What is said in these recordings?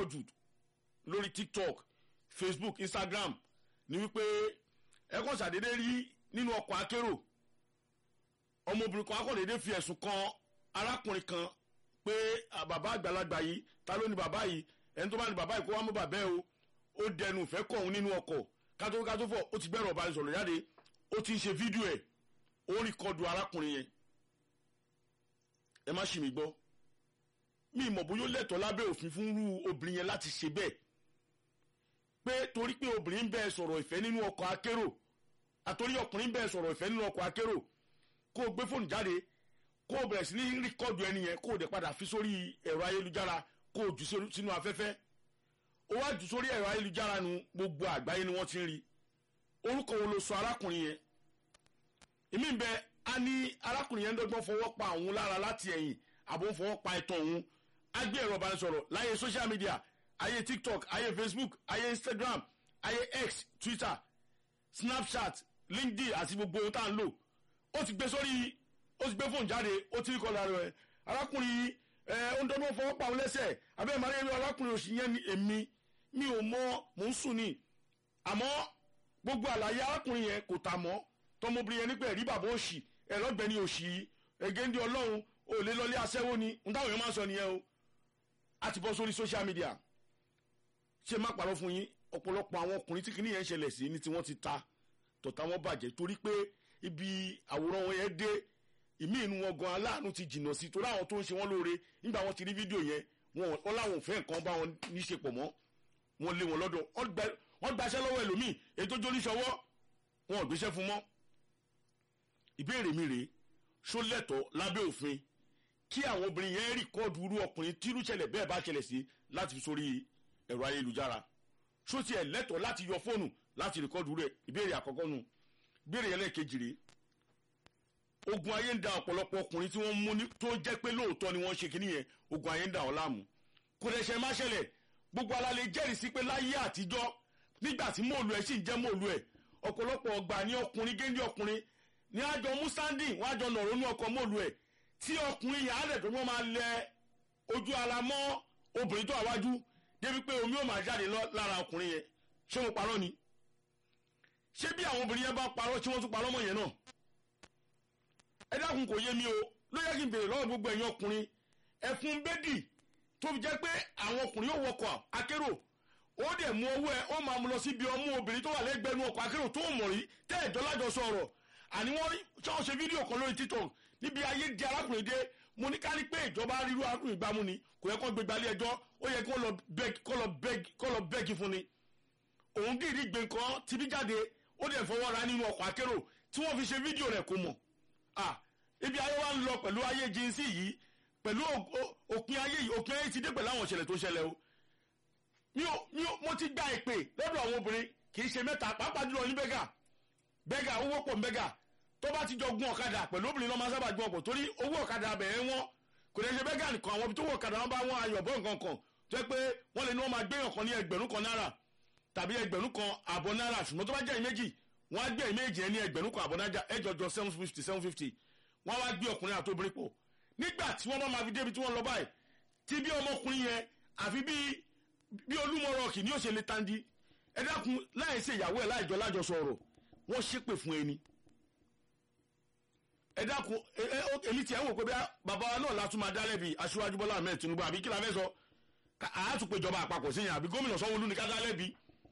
pọ̀ jù lórí tiktok facebook instagram ni wípé ẹ kàn ṣàdédé rí nínú ọkọ̀ akérò ọmọbìnrin kan akọ̀dédé fi ẹ̀sùn kan arákùnrin kan pé bàbá àgbàlagbà yìí ta ló ní bàbá yìí ẹni tó bá ní bàbá yìí kó wá mú bàbá ẹ o ó dẹnu ìfẹ́ kọ̀ òun nínú ọkọ̀ kátó kátó fọ̀ ó ti gbẹ́rọ̀ ọba ìsọ̀rọ̀ jáde ó ti ń ṣe fídíò ẹ̀ ó rí kọdù arákùnrin yẹn ẹ má ṣì mí gbọ́ mi ìmọ̀ bóyá ó lẹ́tọ̀ọ́ lábẹ́ òfin fún irú obìnrin yẹn láti ṣe bẹ́ẹ̀ pé torí pé obìnrin ń bẹ́ẹ̀ sọ̀rọ̀ ìfẹ́ nínú ọkọ̀ akérò àtòrí ọkùnrin ń bẹ́ẹ̀ sọ̀rọ̀ ìfẹ́ nínú ọkọ̀ akérò kó o gbé fóònù jáde kó o bẹ̀rẹ̀ sí ní rìkọ́dù ẹni yẹn kó o dẹ̀ padà fi sórí ẹ̀rọ ayélujára kó o jù sínú afẹ́fẹ́ ó wá jù sórí ẹ̀rọ ayélujára nu gbogbo àgbáyé ni wọ́n ti ń rí orúkọ wo ló sọ arákùnrin yẹn èmi ń bẹ a ní arákùnrin yẹn ń dọ́gbọ́n fọwọ́ pa òun lára láti ẹ̀yìn àbò ń fọwọ́ pa ẹ̀tàn òun á gbé ẹ̀rọ ìbánisọ̀rọ̀ láyé social media ayé tiktok ayé facebook ayé instagram ayé x twitter snapchat linkedin àti gbogbo ohun tá à ń lò ó ti gbé sórí ó ti gbé fóònù jáde ó ti rí kọ́ lára rẹ̀ arákùnrin ẹ ó ń dọ́gbọ́n fọwọ́ pa òun lẹ́sẹ̀ abẹ́rẹ́ màá rí arákùnrin òsì yẹn ni èmi mi ò mọ mò ń sùn ni àmọ́ gbogbo àlàyé arákùnrin yẹn kò tà mọ́ tọmọbìnrin yẹn nípa ẹ̀rí bàbá òsì ẹ̀rọ̀gbẹ́ni òsì ẹ̀gẹ́ndé ọlọ́run ò lè lọlé aṣẹ́wó ni ń táwọn èèyàn máa ń sọ nìyẹn o a ti bọ́ sórí social media ṣé má parọ́ fún yín ọ̀pọ̀lọpọ̀ àwọn ọkùnrin tí kìíní yẹn ń ṣẹlẹ̀ sí ni tí wọ́n ti ta tọ̀tà wọn bàjẹ́ torí pé ibi àwòrán wọn yẹn dé ìmí inú wọn gan aláàánú ti jìnnà sí torí àwọn tó ń ṣe wọn lóore nígbà wọn ti rí fídíò yẹn wọn láwọn ò fẹ́ nǹkan bá wọn níṣe pọ̀ mọ́ wọn lé wọn lọ́dọ̀ wọ́n gbaṣẹ́ lọ́wọ́ ẹlòmíì èyí tó jóní ṣọwọ́ wọn ò gbéṣẹ́ fún mọ́ ìbéèrè mi rèé ṣó lẹ́tọ̀ọ́ lábẹ́ òfin kí àwọn obìnrin yẹn rìkọ́ọ̀dù irú ọkùnrin tírú ṣẹlẹ̀ bẹ́ẹ̀ bá ṣẹlẹ̀ sí láti fi sórí ẹ̀rọ ayélujára ṣó tiẹ̀ lẹ́tọ̀ọ́ láti yọ fóònù láti rìkọ́ọ̀dù rẹ̀ ìbéèrè àkọ́kọ́ nu ìbéèrè yẹn lẹ́ẹ̀kejì rèé ogun ayé ń da ọ̀pọ̀lọpọ̀ ọkùnrin tí wọ́n mú ní tó jẹ́ pé lóòótọ́ ni wọ́n ṣe kíní yẹn ogun ayé ń da ọ́ láàmú kò dẹ̀ ṣe má ṣẹlẹ̀ gbogbo alalẹ̀ jẹ́rìí sí pé láyé àtijọ́ nígbà tí mòlù ẹ̀ sì ń jẹ́ mòlù ẹ̀ ọ̀pọ̀lọpọ̀ ọgbà ní ọkùnrin géńdé ọkùnrin ní àjọ mustandi wọn àjọ nọ̀rọ̀ ní ọkọ̀ mòlù ẹ̀ tí ọkùnrin yẹn á lẹ̀ tó wọ́n máa lẹ ojú ara mọ́ obìnrin tó àwájú débi pé omi ò máa jáde lára ọkùnrin yẹn ṣé mo parọ́ ni ṣé bí àwọn obìnrin yẹn bá parọ́ tí wọ́n tún parọ́ mọ́ yẹn náà ẹ dákun kò yé mi o ló yẹ kí n béèrè lọ́wọ́ gbogbo ẹ̀yin ọkùnrin ẹ̀fún bẹ́dì tó fi jẹ́ pé àwọn ọkùnrin yóò wọkọ̀ akérò ó dẹ̀ mú owó ẹ̀ ó máa mú lọ síbi ọmú obìnrin tó wà lẹ́gbẹ̀ẹ́ nu ọkọ̀ akérò tó mọ̀ rí tẹ́ ẹ̀jọ́ lájọ sọ̀rọ̀ àní wọ́n rí tí wọ́n ṣe fídíò kan lórí tiktok níbi ayé di arákùnrin dé mo ní ká ní pé ìjọba rírú arákùnrin gbámú ni kò yẹ kó gbé gbalẹ̀ ẹjọ́ ó yẹ kó lọ bẹ́ẹ̀gì fún ni òun dìrí gbé nǹkan tibí jáde ó dẹ̀ fọwọ́ ra nínú ọkọ̀ akérò tí wọ́n fi ṣe fídíò rẹ̀ kó mọ̀ ah ibi ayé wa ń lọ pẹ̀lú ayé jínsì yìí pẹ̀lú òpin ayé yìí òpin ayé ti dé pẹ̀lú àwọn ìṣẹ̀lẹ̀ tó ṣẹlẹ̀ o mi ò mi ò mo ti gba ìpè lọ́dọ̀ àwọn obìnrin kì í ṣe mẹ́ta pàápàá jùlọ ní bẹ́gà bẹ́gà owó pọ̀ bẹ́gà tó bá ti jọ gun ọ̀kadà pẹ̀lú obìnrin lọ́ọ́ máa sábà gun ọkọ̀ torí owó ọ̀kadà bẹ̀rẹ̀ wọn kò lè ṣe bẹ́gà nìkan àwọn ibi tó wọ ọ̀kadà wọn bá wọn ayọ̀ bọ́ nǹkan kan tó yẹ pé wọ́n lè ní wọ́n máa gbé ọ̀kan ní ẹgbẹ̀rún kan náírà tàbí ẹgbẹ̀rún kan àbọ̀ náírà ṣùgbọ́n tó bá jẹ́ ìméjì wọ́n á gbé ìméjì ẹ ní ẹgbẹ̀rún kan àbọ̀ náírà ẹjọjọ seven fifty seven fifty wọ́n wá gbé ọkùnrin àti obìnrin pọ̀ nígbà tí wọ́n bá máa fi débi tí wọ́n lọ báyìí tí bí ọmọkùnrin yẹn àfi bí bí olúmọ̀rọ̀kì ni yóò ṣe lè tandi ẹ dákun láì ṣe ìyàwó ẹ̀ láìjọ lájọ sọ̀rọ̀ wọ́n ṣépè fún ẹni ẹ dákun èmi tiẹ̀ ń wò pé bí bàbá wa náà látún máa dá lẹ́bi aṣíwájú bọ́lá ahmed tinubu àbí kí la fẹ́ sọ àátùpéjọba àpapọ̀ sí yẹn àbí gómìnà sanwó-olú ni ká dá lẹ́bi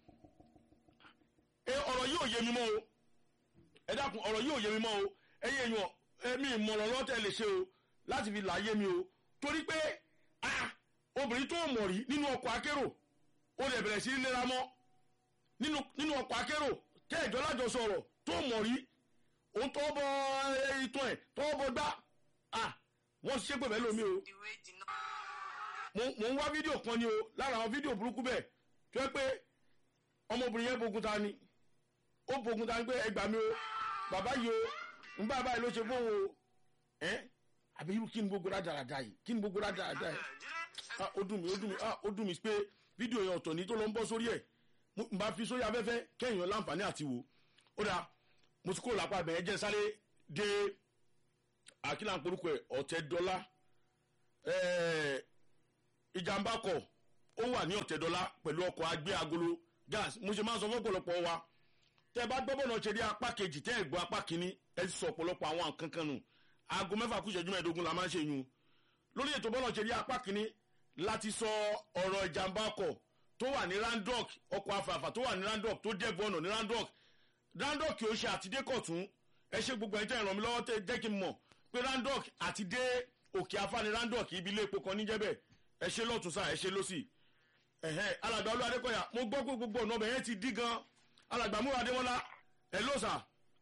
ọ̀rọ̀ yìí ò yé mi mọ́ o ẹ dákun ọ̀rọ̀ yìí ò yé mi mọ́ o ẹ̀yin èèyàn ẹ̀mí ìmọ̀ràn lọ́tẹ̀ lè ṣe o láti fi láyé mi o torí pé obìnrin tó mọ̀ rí nínú ọkọ̀ akérò ó lè bẹ̀rẹ̀ sí í lera mọ́ nínú ọkọ̀ akérò tẹ́ ẹ̀jọ́ lájọ sọ̀rọ̀ tó mọ̀ rí òun tọ́ bọ ìtàn ẹ̀ tọ́ bọ gbá wọ́n ṣe pé bẹ́ẹ̀ lómi o mo ń wá fídíò kan ni o lára àwọn fídíò burúkú bẹ́ẹ̀ tó yẹ pé ọmọbìnrin yẹn bogun ta ni ó bogun ta ni pé ẹgbàá mi o bàbá yìí o n bá báyìí ló ṣe fún o ẹ àbí irú kí ni gbogbo rádaràda yìí kí ni gbogbo rádaràda yìí ah ó dùn mí ó dùn mí ah ó dùn mí pé fídíò yẹn ọ̀tọ̀ ní tó lọ ń bọ́ sórí ẹ̀ n bá fi sórí afẹ́fẹ́ kẹ́yìn láǹfààní àti wò ó dáa mo ti kúrò lápá ibẹ̀ jẹ́ sáré dé àkílà ń porúkọ ẹ̀ ọ̀tẹ̀ dọ́là ìjàmbá kọ̀ ó wà ní ọ̀tẹ̀dọ́lá pẹ̀lú ọkọ̀ agbé agolo gas mo ṣe máa ń sọ fún ọ̀pọ̀lọpọ̀ wa tẹ́ bá gbọ́ bọ́nà ṣe rí apá kejì tẹ́ ẹ̀ gbọ́ apá kínní ẹ ti sọ ọ̀pọ̀lọpọ̀ àwọn nǹkan kan nù aago mẹ́fà kú ìṣẹ́jú mẹ́ẹ̀ẹ́dógún la máa ń ṣe yun lórí ètò bọ́nà ṣe rí apá kínní láti sọ ọ̀rọ̀ ìjàmbá ọkọ̀ tó wà ní randok ọkọ̀ afàfà tó wà ní randok tó jẹ́ bọ́ọ̀nà ní randok randok kì í ṣe àtidékọ̀tún ẹ ṣe gbogbo ẹ̀ tẹ́ ìrànmí lọ́wọ́ tẹ́ jẹ́ kí n mọ̀ pé randok àti dé òkè afáni randok ibi ilé epo kan níjẹ́bẹ̀ ẹ ṣe lọ́tún sáà ẹ ṣe lọ́sì ẹ̀hẹ́ alàgbà olú adékọ̀yà mo gbọ́ pé gbogbo ọ̀nà ọbẹ̀ yẹn ti dí gan alàgbà múra adémọ́lá ẹ ló sà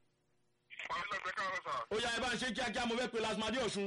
ọlọ́gbẹ́ káàárọ̀ sà. ó yá ẹ bá ń ṣe kíákíá mo fẹ́ pe lasmadi ọ̀ṣun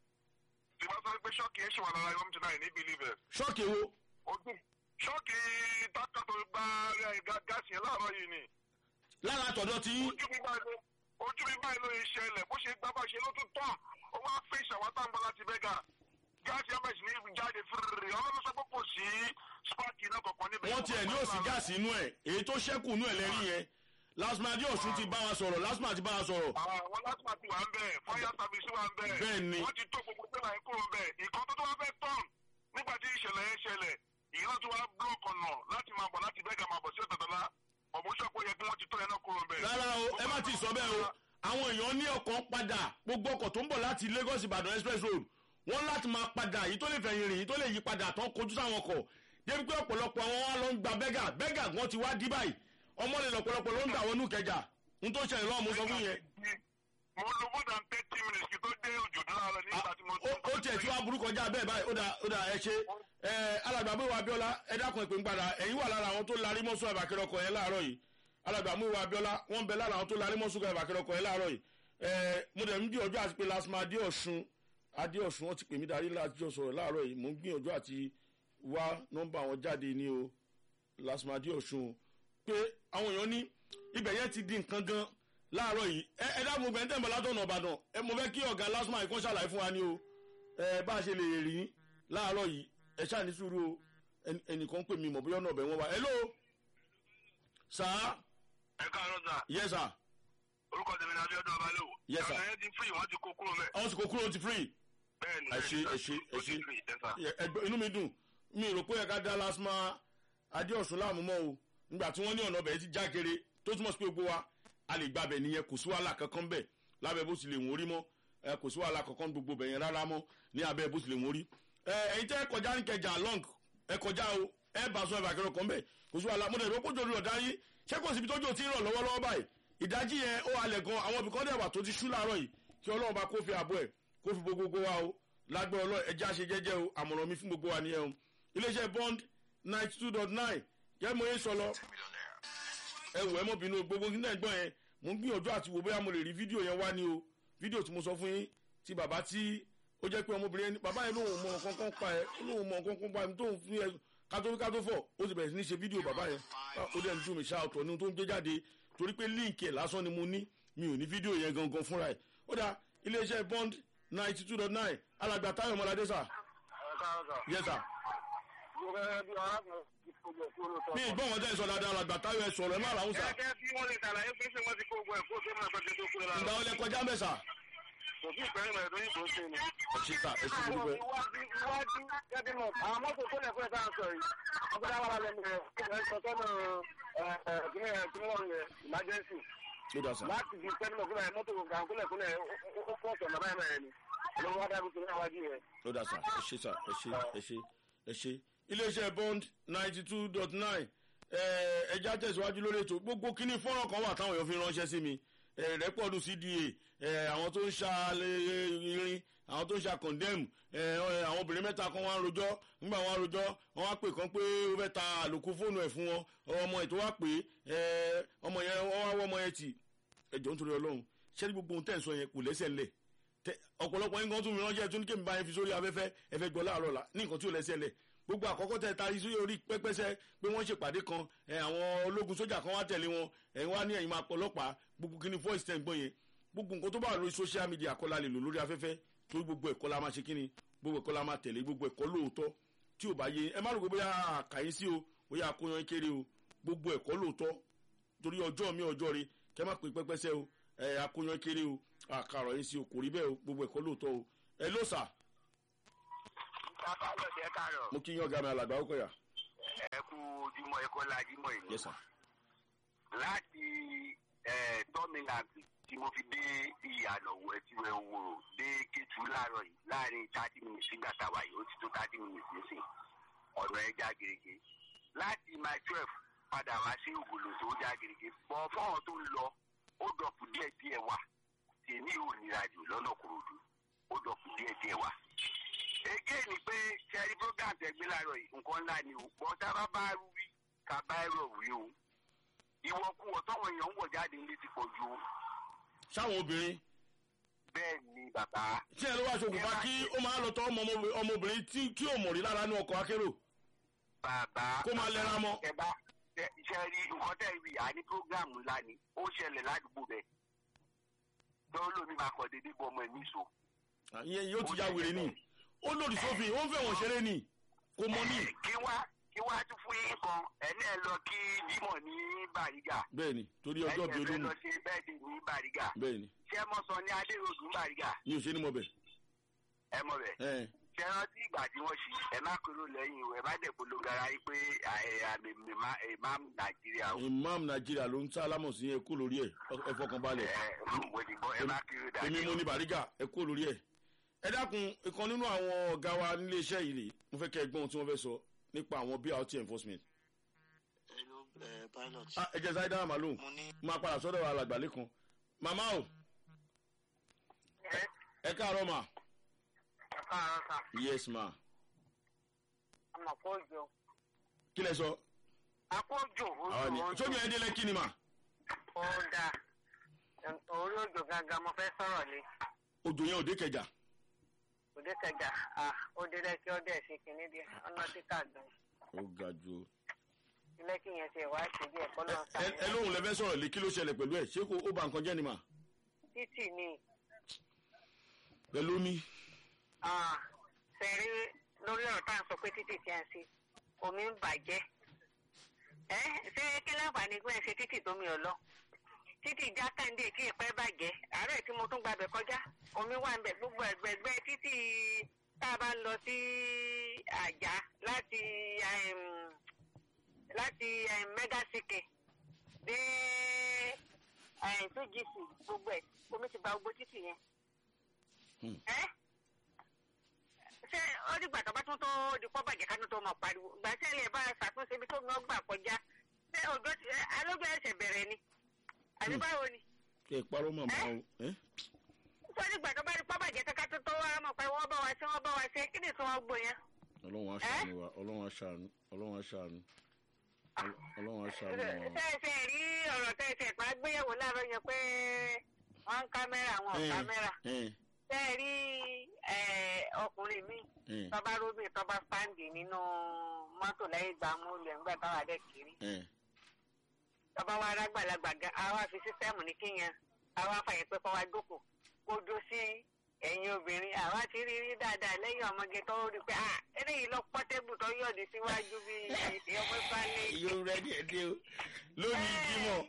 tí wọ́n sọ pé ṣọ́ọ̀kì ẹ̀ ṣì wà lára home tonight ní believe ṣọ́ọ̀kì wo ojú ṣọ́ọ̀kì tákà tó gba gáàsì yẹn láàárọ̀ yìí ni lára àtọ̀dọ̀ tí ojú mi báyìí ló ojú mi báyìí ló ń ṣẹlẹ̀ bó ṣe gbá bá ṣe ló tún tán ó wá fẹ́ ìṣàwátà ń bọ́ láti bẹ́gà gáàsì yẹn bẹ̀rẹ̀ sí ní jáde fúrúrú ọlọ́run sọ pé kò sí spark iná kankan níbẹ̀. wọ́n tiẹ̀ ní òsì gáàsì inú ẹ̀ èyí tó ṣẹ́kù inú ẹ̀ lẹ́rí yẹn lasmadi ọ̀ṣun ti bá wa sọ̀rọ̀ lasma ti bá wa sọ̀rọ̀ àwọn lásìmọ̀ ti wà ń bẹ̀ fire service wà ń bẹ̀ Bẹ́ẹ̀ ni. wọ́n ti tó gbogbo tẹ́lá yẹn kúrò ń bẹ̀ ìkan tó tó wá fẹ́ tán nígbà tí ìṣẹ̀lẹ̀ yẹn ṣẹlẹ̀ ìyẹn tó wá block ọ̀nà láti máa bọ̀ láti bẹ́gà máa bọ̀ sí ọ̀tọ̀tọ̀lá ọ̀mọ́sọ̀pọ̀ yẹ kí wọ́n ti tó yẹn náà kúrò ń bẹ̀. rárá o ẹ má ti sọ bẹ́ẹ̀ o àwọn èèyàn ní ọkọ̀ ń padà gbogbo ọkọ̀ tó ń bọ̀ láti lagos ìbàdàn express road wọ́n láti máa padà yìí tó lè fẹ̀yìn rìn yìí tó lè yí padà tán kojú sáwọn ọkọ̀ débi pé ọ̀pọ̀lọpọ̀ àwọn wa ló ń gba bẹ́gà bẹ́gà gan ti wá dí báyìí ọmọ lè lọ̀pọ̀lọpọ̀ ló ń gbà wọnú kẹjà n tó ṣẹlẹ̀ lọ́wọ́ mo sọ fún yẹn mo lo more than thirty minutes kí tó dé òjò láàárọ̀ nígbà tí mo ó- ó tiẹ̀ tí wàá burú kọjá bẹ́ẹ̀ báyìí ó dà ó dà ẹ ṣe ẹ alàgbàmú ìwà abiola ẹ dákun ìpín padà ẹ̀yin wà lára àwọn tó larí mọ́sùn àbàkẹ́rẹ́ ọkọ̀ yẹn láàárọ̀ yìí alàgbàmú ìwà abiola wọ́n bẹ lára àwọn tó larí mọ́sùn àbàkẹ́rẹ́ ọkọ̀ yẹn láàárọ̀ yìí ẹ mo dẹ̀ ń bí ọjọ́ àti pé lasma adéọ̀sùn adéọ̀sùn wọ́n ti pè mí darí láti jọ sọ̀rọ̀ láàárọ̀ yìí mo ń gbìyànjú àti wá nọ́mbà wọn jáde ní o lasma adéọ̀sùn pé àwọn èèyàn ní ibẹ̀ yẹn ti di nǹkan gan láàárọ̀ yìí ẹ ẹ dáàbò gbẹ̀ ń tẹ̀ mọ́ látọ̀nà ọ̀bàdàn ẹ mo fẹ́ kí ọ̀gá lasma ìkọ́ ṣàlàyé fún wa ní o ẹ bá a ṣe lè rí láàárọ̀ yìí ẹ ṣáà ní sùúrù o ẹnì- ẹnìkan pè mí mọ̀ bóyá ọ̀nà ọ̀bẹ wọn wá hello sà ẹ káàárọ̀ sà yes sir orúkọ tèmi ní abiodun abalẹwò Yes, sir. ọ̀nà yẹn ti free wọ́n ti kó kúrò mẹ́ àwọn sì kò kúrò ó ti free bẹ́ẹ̀ ni ẹ ṣe ẹ ṣe ẹ ṣe ṣe. ẹ gbọ́- inú mi dùn mi rò pé ẹ̀ka dá lasma adéọ̀sùn láàmú mọ́ o nígbà tí wọ́n ní ọ̀nà ọ̀bẹ ti já kéré tó túmọ̀ sí pé gbogbo wa a lè gbàbẹ̀ nìyẹn kò sí wàhálà kankan bẹ̀ lábẹ́ bó ti lè wọ́n rí mọ́ ẹ kò sí wàhálà kankan gbogbo bẹ̀ yẹn rárá mọ́ ní abẹ́ bó ti lè wọ́n rí ẹ ẹ̀yin tẹ́ ẹ kọjá ní kẹjà long ẹ kọjá o ẹ bá sọ ẹ̀bà kẹrọ kan bẹ̀ kò sí wàhálà mo dẹ̀ rò pé òjò rọ̀ dáyé ṣé kò síbi tójú ti ń rọ̀ lọ́wọ́lọ́wọ́ báyìí ìdájí yẹn ó halẹ̀ gan àwọn ibìkan dẹ̀ wà tó ti ṣú láàárọ̀ yìí kí ọlọ́run bá kó fi àbọ̀ ẹ̀ kó fi gbogbo wa o lágbẹ́ ọlọ́ ẹja ṣe jẹ́jẹ́ o àmọ̀ràn mi fún gbogbo wa nìyẹn o iléeṣẹ́ bond ninety two dot nine jẹ́ mo yé sọ lọ ẹ wò ẹ mọ̀ bínú gbogbo kí náà gbọ́n yẹn mo ń gbìyànjú àti wò bóyá mo lè rí fídíò yẹn wá ní o fídíò tí mo sọ fún yín ti bàbá tí ó jẹ́ pé ọmọbìnrin yẹn bàbá yẹn lóun mọ nǹkan kan pa ẹ lóun mọ nǹkan kan pa ẹ tóun fún ẹ kátó kátó fọ ó sì bẹ̀rẹ̀ sí ní ṣe fídíò bàbá yẹn Ah, ó dẹ̀ ń dùn mí ṣá ọ̀tọ̀ ní ohun tó ń gbé jáde torí pé líǹkì ẹ̀ lásán ni mo ní mi ò ní fídíò yẹn gangan fúnra ẹ̀ ó dà iléeṣẹ́ bond ninety two dot nine alàgbà táyọ̀ mọ́ládé sà yes sir bí ìgbọ́n wọn tẹ́ ẹ sọ dáadáa alàgbà táyọ̀ ẹ sọ̀rọ̀ ẹ má làwọn sà gẹ́gẹ́ bí wọ́n lè ṣàlàyé pé ṣé wọ́n ti kó gbogbo ẹ̀kọ́ tó máa fẹ́ tó kúrò lára ìgbà wọlé kọjá mẹ́ sà kò sí ìpẹ́rẹ́ mẹ́rin tó yìí tó ṣe ni. ẹ ṣe sà ẹ ṣe gbogbo ẹ. iwájú iwájú gẹ́gẹ́ mọ̀ àwọn mọ́tò tó lẹ̀ fún ẹ̀ tá à ń sọ yìí ọgbẹ́dá wà lẹ́nu rẹ̀ ẹ̀ sọ sọ́nà ìpínlẹ̀ ìpínlẹ̀ yẹn emergency ló dà sà láti fi pẹ́ nínú kúlẹ̀ mọ́tò kan kúlẹ̀ kúlẹ̀ ó pọ̀ sọ̀nà báyìí mẹ́rin ni olówó wá dábí tó ní àwájú yẹn. ló dà sà ẹ ṣe sà ẹ ṣe ẹ ṣe ẹ ṣe iléeṣẹ́ bond ninety two dot nine ẹja tẹ̀síwájú lórí ètò gbogbo kíní fọ́nrán kan wà táwọn èèyàn fi ránṣẹ́ sí mi eh, rẹ́pọ̀dù cda eh, àwọn tó ń ṣa eh, irin àwọn tó ń ṣa condemn eh, eh, àwọn obìnrin mẹ́ta kan wá ń rojọ́ nígbà wọn rojọ́ wọn wá pè kan pé ó fẹ́ ta àlòkù fóònù ẹ̀ fún wọn ọmọ ètò wá pé eh, ọmọ yẹn wọ́n wá wọ́ ọmọ yẹn tì ẹjọ́ nítorí ọlọ́run ṣé gbogbo ohun tẹ̀ ń sọ yẹn kò lẹ́sẹ̀ lẹ̀ tẹ ọ̀pọ̀lọpọ̀ yín kan tún mi ránṣẹ́ tún ní kémi bá yẹn fi sórí afẹ́fẹ́ ẹ̀fẹ́ gbọ́ láàárọ̀ la ní nǹkan tí ò lẹ́sẹ̀ lẹ̀ gbogbo àkọ́kọ́ tẹ tari sí orí pẹ́pẹ́sẹ́ pé wọ́n ṣèpàdé kan ẹ̀ àwọn ológun sójà kan wá tẹ̀lé wọn ẹ̀yin wá ní ẹ̀yin máa pọlọ́pàá gbogbo kí ni voice ten gbọ́ yẹn gbogbo nǹkan tó bá wà lórí social media kọ́ la lè lò lórí afẹ́fẹ́ torí gbogbo ẹ̀kọ́ la máa ṣe kí ni gbogbo ẹ̀kọ́ la máa tẹ̀lé gbogbo ẹ̀kọ́ lóòótọ́ tí ò bá yé ẹ má rò pé bóyá àkàyé sí o bóyá akóyan kéré o gbogbo ẹ̀kọ́ lóòótọ́ torí ọjọ́ mi ọjọ́ re kẹ́ má pè pẹ́pẹ́sẹ́ o ẹ̀ akóyan kéré o àkàrọ̀ yín sí o kò rí bẹ́ẹ̀ o gbogbo ẹ̀kọ́ lóòótọ́ o ẹ ló sà mo kí yín ọ̀gá mi alàgbà ó kọ̀yà ojúmọ́ ẹ̀kọ́ lajúmọ́ ìlú yes sir láti ẹ̀ tọ́mìnàbì tí mo fi dé ìyànà ẹ̀tìwẹ̀ òwòrò dé kétu láàárọ̀ yìí láàrin thirty minutes nígbà tá a wà yìí ó ti tó thirty minutes nísìn ọ̀nà ẹja gèrègè láti my twelve padà wá sí ògùlò tó já gèrègè bọ́ fọ́ọ̀n tó ń lọ ó dọ̀kù díẹ̀ díẹ̀ wà tèmi ò nira jù lọ́nà kòròdú ó dọ̀kù díẹ̀ díẹ̀ wà. ege ni pé sẹ́rí program tẹ̀gbẹ́ láàárọ̀ yìí nǹkan ńlá ni o bọ́tà bá bá wí ká bá ẹ̀rọ wí o ìwọ̀kuwọ̀ tọ́wọ̀n èèyàn ń wọ̀ jáde ní ti pọ̀ ju sáwọn obìnrin bẹ́ẹ̀ ni bàbá. tí ẹ ló wá ṣokùnfà kí ó máa lọ tọ́ ọmọ ọmọbìnrin tí tí ò mọ̀ rí lára ní ọkọ̀ akérò bàbá. Kó máa lẹ́ra mọ́. ẹ bá ṣe rí nǹkan tẹ́ rí àní programu ńlá ni ó ṣẹlẹ̀ ládùúgbò bẹ́ẹ̀ tó lómi máa kọ̀ déédéé bọ́ ọmọ ẹ̀ níṣó. ìyẹn yóò ti ya wèrè ni ó lòdì sófin ó ń fẹ́ wọ̀n ṣeré ni kò mọ ní. kí wá kí wá tún fún yín kan ẹni ẹ lọ kí Jímọ̀ ní Bàrígà bẹ́ẹ̀ ni torí ọjọ́ ẹni bíi ẹ fẹ́ olómi lọ ṣe bẹ́ẹ̀dì ní Bàrígà bẹ́ẹ̀ ni ṣé ẹ mọ̀ sọ ní Adéròdù ní Bàrígà mi ò ṣe ní mọ bẹ̀. ẹ mọ̀ bẹ́ẹ̀ ẹ ṣe rántí ìgbà tí wọ́n ṣí ẹ má kúrò lẹ́yìn o ẹ má dẹ̀ polongo ara yín pé àmì ìmáàmù Nàìjíríà o imam nàìjíríà ló ń tá alámọ̀ sí ẹ kú lórí ẹ ẹ fọkàn balẹ̀ ẹ mo ti gbọ́ ẹ má kúrò èmi dájú mo ní bàrígà ẹ kú lórí ẹ. ẹ dákun ìkan nínú àwọn ọ̀gá wa nílé iṣẹ́ yìí rè mo fẹ́ kẹ́ ẹ gbọ́n ohun tí wọ́n fẹ́ sọ nípa àwọn brt enforcement. Hello, uh, pilot. Ah, ẹ jẹ́ sáyé dáhà màlúù Mo ní máa padà sọ́dọ̀ alàgbà lẹ́kan màmá o ẹ káàárọ̀ mà káàárọ̀ sà yes ma àmọ̀ kó jò kí lẹ sọ akójò àwọn ni ojú sójú ẹ délẹ kí ni mà ó dà orí òjò gangan mo fẹ́ sọ̀rọ̀ lé òjò yẹn ò dé kẹjà òde kẹjà ó dé lẹ́kí ọdẹ sí kìíní díẹ̀ ọ̀nà títà gan ó ga ju o. ilé kí yẹn ṣe wá ṣe díẹ̀ kọ́ lọ́n ẹ ẹ lóhùn lẹ fẹ́ sọ̀rọ̀ lé kí ló ṣẹlẹ̀ pẹ̀lú ẹ̀ ṣé kò ó ba nǹkan jẹ́ ni mà títì ni pẹ̀lú mi fẹ̀rí lórí ọ̀rọ̀ tá à ń sọ pé títì tí a ń ṣe omi ń bàjẹ́ ẹ ṣé kí láǹfààní pé ẹ ṣe títì tómi ọ̀ lọ títì jákàndé kí ìpẹ́ bàjẹ́ àárẹ̀ tí mo tún gbàbẹ̀ kọjá omi wà ń bẹ̀ gbogbo ẹ̀gbẹ̀gbẹ́ títì tá a bá ń lọ sí àjà láti em, láti em, megasike dé two gc gbogbo ẹ̀ omi ti ba gbogbo títì yẹn. Hmm. ẹ ṣé ó dìgbà tó bá tún tó di pọ́ bàjẹ́ ká tún tó mọ̀ pariwo ìgbà tí ẹlẹ́yìn bá ṣàtúnṣe ibi tó ń gbà kọjá ṣé òjò ti alójú ẹsẹ̀ bẹ̀rẹ̀ ni àbí Hmm. báwo ni kí ẹ parọ́ màmá o ẹ tó dìgbà tó bá di pọ́ bàjẹ́ ká tún tó wá mọ̀ pé wọ́n bá wa ṣe wọ́n bá wa ṣe kí ni tí wọ́n gbó yẹn. ọlọ́run aṣàánú wa ọlọ́run aṣàánú ọlọ́run aṣàánú Ọl- ọlọ́run aṣàánú wa. ṣé ẹ ṣe rí ọ̀rọ̀ tẹ́ ẹ ṣe pa gbéyàwó láàárọ̀ yẹn pé wọ́n ń kámẹ́rà wọn ò Ẹ, kámẹ́rà ẹ, ṣé ẹ rí ẹ, ọkùnrin míì ẹ, tọ́ba róbì tọ́ba sáǹdì nínú mọ́tò lẹ́yìn ìgbà múlẹ̀ ńgbà táwa dẹ̀ kiri ẹ. tọ́ba wa rágbàlagbà gan àwa fi sísẹ́mù ní kíyẹn àwa fàyè pé kọ́ wa jókòó kó dó sí ẹ̀yin obìnrin àwa ti rí rí dáadáa lẹ́yìn ọmọge tó rí pé ah eléyìí lọ pọ́tẹ́bù tó yọ̀dí síwájú bí ọmọ ìpalẹ̀ yóò rẹ díẹ̀ díẹ̀ o lónìí jímọ̀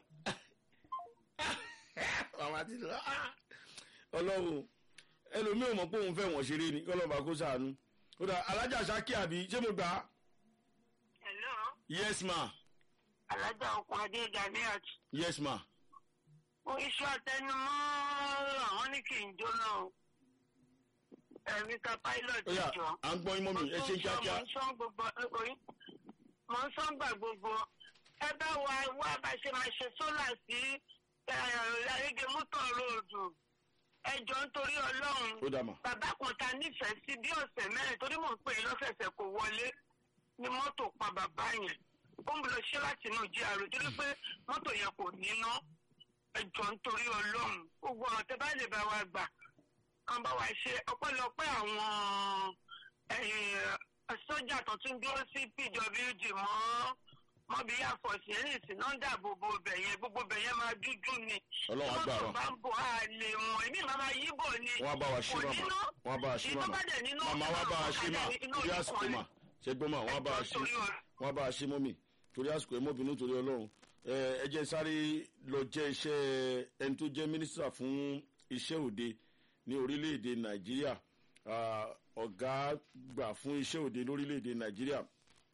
màmá ti lọ ah! ọlọ́run ẹlòmíì ò mọ̀ pé òun fẹ́ wọ̀n ṣeré ni kọ́lọ́ba kó sàánú ó dà alájà sákì àbí ṣé mo gbà á hello yes ma alájà okun adé ganiat yes ma fún iṣẹ́ àtẹnumọ́ àwọn ní kì í jóná o ẹ̀mí ka pilot ó yà jọ. à ń gbọ́ imọ́ mi ẹ ṣe kíákíá mo ń sọ gbogbo oyin mo ń sọ gbà gbogbo ẹ bá wa wá bá ṣe máa ṣe sólà sí ẹ̀ẹ́dẹ́gẹ́ mọ́tò ròdù ẹjọ́ nítorí ọlọ́run ó dà mà bàbá kan ta nífẹ̀ẹ́ sí bí ọ̀sẹ̀ mẹ́rin torí mò ń pè é lọ́sẹ̀ẹ̀sẹ̀ kò wọlé ni mọ́tò pa bàbá yẹn ó ń lọ ṣe láti inú jíàrò torí pé mọ́tò yẹn kò níná ẹjọ́ nítorí ọlọ́run gbogbo ọ̀rọ̀ tẹ bá lè bá wa gbà kan bá wa ṣe ọpẹ́lọpẹ́ àwọn eh, sójà tó tún dúró sí pwd mọ́ mọ́bí àfọ̀sí ẹ̀rìn sí náà dáàbò bo bẹ̀ yẹn gbogbo bẹ̀ yẹn máa dúdú ni ọlọ́run á gbà mọ́tò wá bá ń bọ̀ á lè wọ̀n èmi máa máa yíbò ni wọ́n á bá wa ṣí kò màmá níná wọ́n á bá wa ṣí ìtọ́ màmá bá dẹ̀ nínú màmá wọ́n á bá wa ṣí mà inú torí ojú àsìkò kan mà ṣe gbọ́ mà wọ́n á bá wa ṣí torí ọ̀rọ̀. wọ́n á bá wa ṣí mọ́mì torí àsìkò ẹ̀ mọ́bìnú torí ọlọ́run ẹ ẹ jẹ́ sáré lọ jẹ́ iṣẹ́ ẹni tó jẹ́ mínísítà fún iṣẹ́ òde ní orílẹ̀-èdè nàìjíríà Ah, ọ̀gá gbà fún iṣẹ́ òde lórílẹ̀-èdè nàìjíríà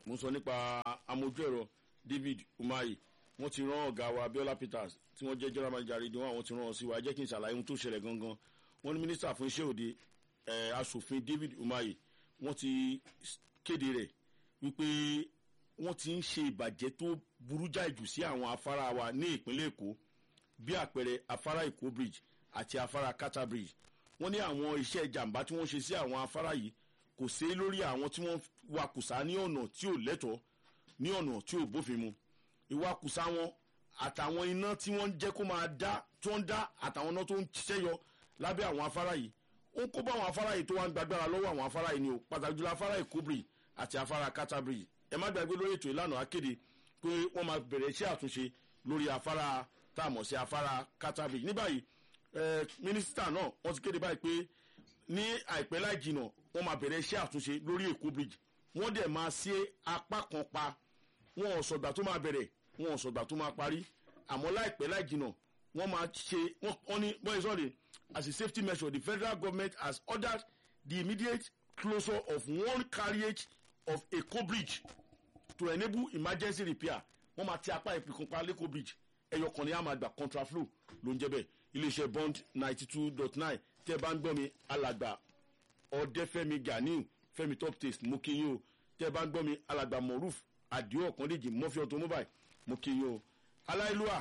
mo ń sọ nípa amójú ẹ̀rọ david umahi wọ́n ti rán ọ̀gá wa abiola peters tí wọ́n jẹ́ general manager rédíò àwọn ti rán ọ sí wa ẹ jẹ́ kí n ṣàlàyé ohun tó ṣẹlẹ̀ gangan wọ́n ní mínísítà fún iṣẹ́ òde ẹ̀ asòfin david umahi wọ́n ti kéde rẹ̀ wípé wọ́n ti ń ṣe ìbàjẹ́ tó burú jáì jù sí àwọn afárá wa ní ìpínlẹ̀ èkó bí àpẹẹrẹ afárá èkó bridge àti afárá kata bridge wọ́n ní àwọn iṣẹ́ ìjàmbá tí wọ́n ṣe sí àwọn afárá yìí kò sí lórí àwọn tí wọ́n wakùsà ní ọ̀nà tí ò lẹ́tọ̀ọ́ ní ọ̀nà tí ò bófin mu ìwakùsà wọn àtàwọn iná tí wọ́n ń jẹ́ kó máa dá tó ń dá àtàwọn iná tó ń ṣiṣẹ́ yọ lábẹ́ àwọn afárá yìí ó ń kó bá àwọn afárá yìí tó wá ń gbàgbára lọ́wọ́ àwọn afárá yìí ni o pàtàkì jùlọ afárá èkó bridge àti afárá kata bridge ẹ má gbàgbé lórí ètò ìlànà akéde pé wọ́n máa bẹ̀rẹ̀ iṣẹ́ àtúnṣe lórí afárá tá a mọ̀ sí afárá kata bridge ní báyìí mínísítà náà wọ́n ti kéde báyìí pé ní àìpẹ́ láì jìnà wọ́n máa bẹ̀rẹ̀ iṣẹ́ àtúnṣe lórí èkó bridge wọ́n dẹ̀ máa ṣe apá kan pa wọn ò sọ̀gbà tó máa bẹ̀rẹ̀ wọn ò sọ̀gbà tó máa parí àmọ́ láìpẹ́ láì jìnà wọ́n máa ṣe wọ́n ní bọ́yìí sọ́ọ̀dẹ̀ as a safety measure the federal government has ordered the immediate closure of one carriage of èkó bridge to enable emergency repair wọ́n máa ti apá ìpìkúnpá lẹ́kọ̀ọ́ bridge ẹyọ kan ní a máa gbà contraflow ló ń jẹ́ bẹ́ẹ̀ iléeṣẹ́ bond ninety two dot nine tẹ́ ẹ bá ń gbọ́ mi alàgbà ọ̀dẹ́fẹ́mi ganiu fẹ́mi top taste mo kí yín o tẹ́ ẹ bá ń gbọ́ mi alàgbà moruf adio ọ̀kàndéjì mọ́fí automobile mo kí yín o aláìlúwà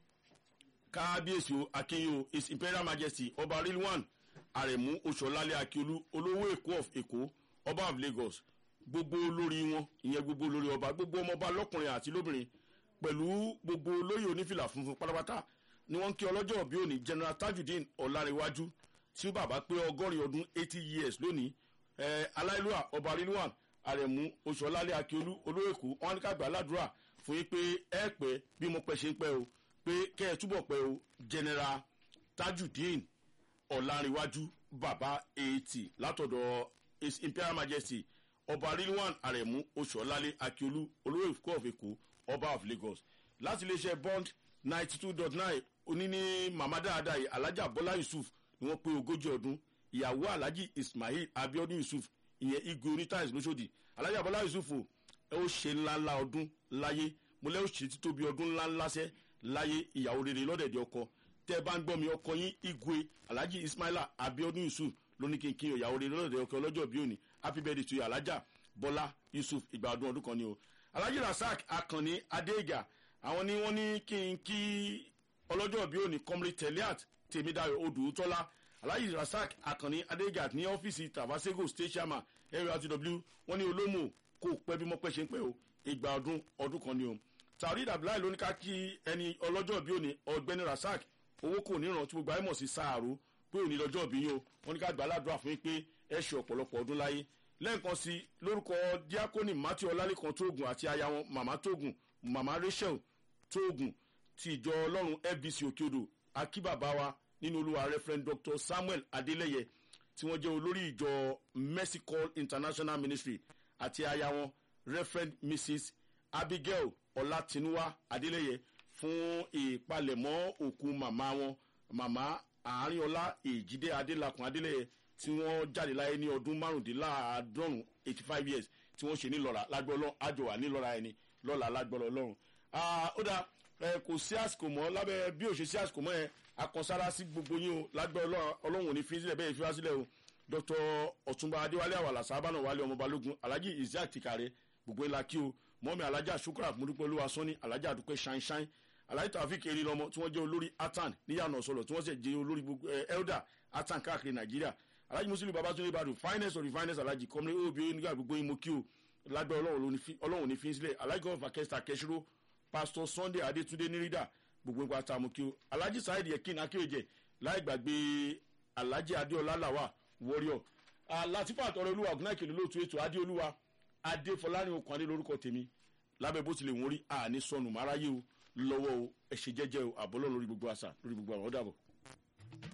kábíyèsí o akínyìn o his imperial majesty ọba rilwan aremu oṣọlálẹ akiolu olówó èkó of èkó ọba of lagos gbogbo olórí wọn ìyẹn gbogbo olórí ọba gbogbo ọmọọba lọkùnrin àti lóbìnrin pẹ̀lú gbogbo olóyè onífìlà funfun pátápátá ni wọ́n ń kí ọlọ́jọ́ òbí òní general tajudeen ọ̀làríwájú tí bàbá pé ọgọ́rin ọdún eighty years lónìí ẹ aláìlúwà ọba rilwan aremu oṣọlálẹ akiolu olówó èkó wọn ní ká gbà ládùúrà fún yín pé ẹ pẹ́ bí mo pẹ́ ṣe ń pẹ́ o pé kẹ́ ẹ túbọ̀ pẹ́ o general tajudeen ọ̀làríwájú bàbá eighty látọ̀dọ̀ his imperial majesty ọba rilwan aremu oṣuọlálẹ akiolu olówó èkó of èkó ọba of lagos láti iléeṣẹ́ bond ninety two dot nine oní ní màmá dáadáa yìí alhaja bọ́lá yusuf ni wọ́n pé ogójì ọdún ìyàwó alhaji ismail abiodun yusuf ìyẹn igwe onítàìs lóṣòdì alhaja bọ́lá yusuf o ẹ ó ṣe ńláńlá ọdún láyé mo lẹ́ ó ṣe títóbi ọdún ńláńlá sẹ́ láyé ìyàwó rere lọ́dẹ̀dẹ̀ ọkọ tẹ́ ẹ bá ń gbọ́ mi ọkọ yín igwe alhaji ismaila abiodun yusuf lóní kínkín ìyàwó rere lọ́dẹ̀dẹ̀ ọkọ ọlọ́jọ́ bí òní happy birthday to you alhaja bọ́lá yusuf ìgbà ọdún ọdún kan ni o alhaji rasaq akanni adéga àwọn ni wọ́n ní kí n kí ọlọ́jọ́ bí òní comrade teliat tèmídàyọ̀ odùtọ́lá alhaji rasaq akanni adéga ní ọ́fíìsì tavasego state chairman nurtw wọ́n ní olómò kò pẹ́ bí mọ́pẹ́ ṣe ń pẹ́ o ìgbà ọdún ọdún kan ni o tàrí dàbíláì ló ní ká kí ẹni ọlọ́jọ́ bí òní ọ̀gbẹ́ni rasaq owó kò níran tí gbogbo ayé mọ̀ sí sáàrò pé òní lọ́jọ́ bí yín o wọ́n ní ká gbà ládùúrà fún yín pé ẹ ṣe ọ̀pọ̀lọpọ̀ ọdún láyé lẹ́ẹ̀kan sí lórúkọ diakoni matthew ọlálẹ́kan tóògùn àti aya wọn màmá tóògùn màmá rachel tóògùn ti ìjọ ọlọ́run fbc òkèodò akíbàbá wa nínú olúwa referent dr samuel adeleye tí wọ́n jẹ́ olórí ìjọ mercy call international ministry àti aya wọn referent mrs abigail ọlátinúwá adeleye fún ìpalẹ̀mọ́ òkú màmá wọn màmá àárínọlá èjìdé adélakùn adeleye tí wọ́n jáde láyé ní ọdún márùndínláàádọ́rùn eighty five years tí wọ́n ṣe nílọ́ra lágbọ́lọ́ àjọwà nílọ́ra ẹni lọ́la lágbọ́lọ́ ọlọ́run. ó dà kò sí àsìkò mọ́ lábẹ́ bí ò ṣe sí àsìkò mọ́ ẹ akọsára sí gbogbo yín o lágbọ́ ọlọ́run ò ní fi sílẹ̀ bẹ́ẹ̀ fi wá sílẹ̀ o dr ọ̀túnba adéwálé àwàlà sábànà wálé ọmọ balógun alhaji isaac tikare gbogbo ńlá kí o mọ́mi alhaja shukra múdúpẹ́ olúwa sọ́ni alhaja àdúpẹ́ ṣáínṣáín alhaji tafik eri lọmọ tí wọ́n jẹ́ olórí atan níyànà sọ̀rọ̀ tí wọ́n sì jẹ́ olórí gbogbo elder atan káàkiri nàìjíríà alhaji muslim babatunde ibadu finance of the finance alhaji kọ́mílẹ̀ obi onígbà gbogbo yín mo kí o lágbẹ́ ọlọ́run ní fi sílẹ̀ alhaji gọ́ọ̀fà kẹsìtà kẹsìrò pastor sunday adétúndé nírìdà gbogbo nípa tá a mú kí o alhaji saheed yekin akéwèjẹ láì gbàgbé alhaji adéọlá làwà warrior latifa àtọrọ olúwa ọgùnàkèlè lóòtú ètò adéolúwa adéfọlárin okùn adé lórúkọ tèmi lábẹ́ bó tilẹ̀ wọ́n rí àní sọnù máráyé o lọ́wọ́ o ẹ̀ṣẹ̀ jẹ́jẹ́ o àbọ̀lọ́ lórí gbogbo àṣà lórí gbogbo àwọn ọ̀dàbọ̀.